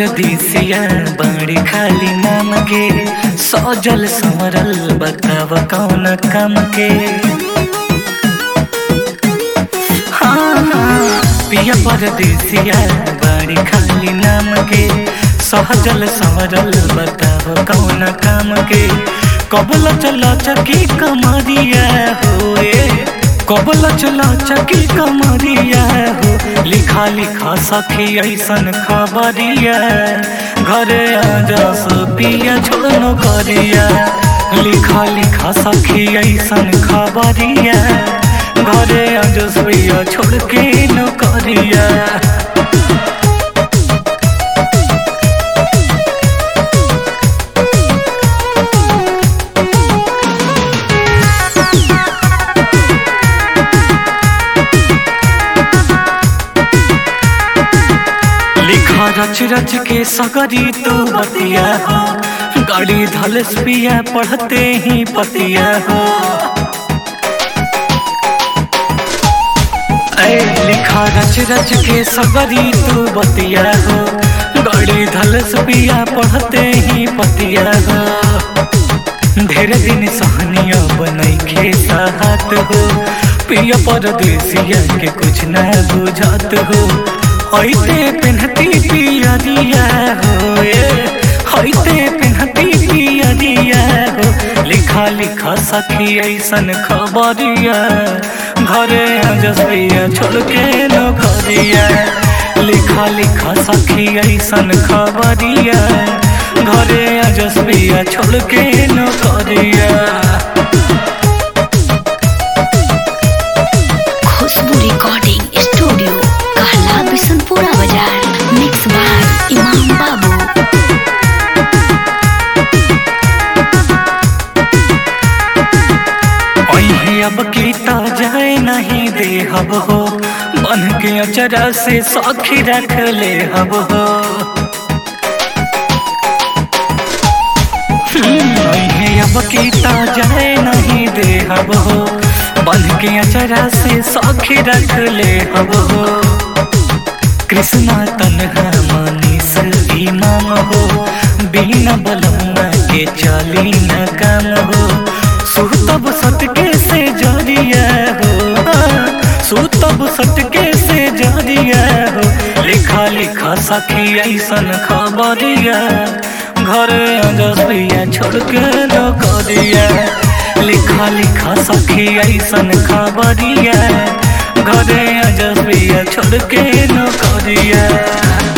परदेसिया बड़ी खाली नाम के सजल संवरल बताव कौन काम के हाँ, हाँ, पिया परदेसिया बड़ी खाली नाम के सहजल संवरल बताव कौन काम के कबल चल चकी कमरिया होए कबल चल चकी कमरिया हो लिखा लिखा सखी ऐसन खबरिया घरे आजा पिया छोड़नो करिया लिखा लिखा सखी ऐसन खबरिया घरे आजा पिया छोड़ के न करिया लिखा रच रच के सगरी तू बतिया हो गाड़ी धलस पिया पढ़ते ही पतिया हो ऐ लिखा रच रच के सगरी तू बतिया हो गाड़ी धलस पिया पढ़ते ही पतिया हो ढेर दिन सहनिया बनई खेता हाथ हो पिया परदेसिया के कुछ न बुझात हो हईते पेन्हती पिया दिया हो हईते पेन्हती पिया दिया हो लिखा लिखा सखी ऐसन खबरिया घरे जसिया छोड़ के न करिया लिखा लिखा सखी ऐसन खबरिया घरे जसिया छोड़ के न करिया खुशबू रिकॉर्डिंग स्टूडियो कहला बिशनपुरा बाजार मिक्स बाय इमाम बाबू वही अब कीता जाए नहीं दे हब हो बन के अचरा से सौखी रख ले हब हो वही अब कीता जाए नहीं दे हब हो बन के अचरा से सौखी रख ले हब हो कृष्णा तनहा मनीष इमाम हो बिना बलम्मा के चली न काम हो सुतब सटके से जरिया हो सुतब सटके से जरिया हो लिखा लिखा सखी ऐसन खबरिया घर जसिया छोड़ के न करिया लिखा लिखा सखी ऐसन खबरिया घरे जसिया छोड़ के न करिया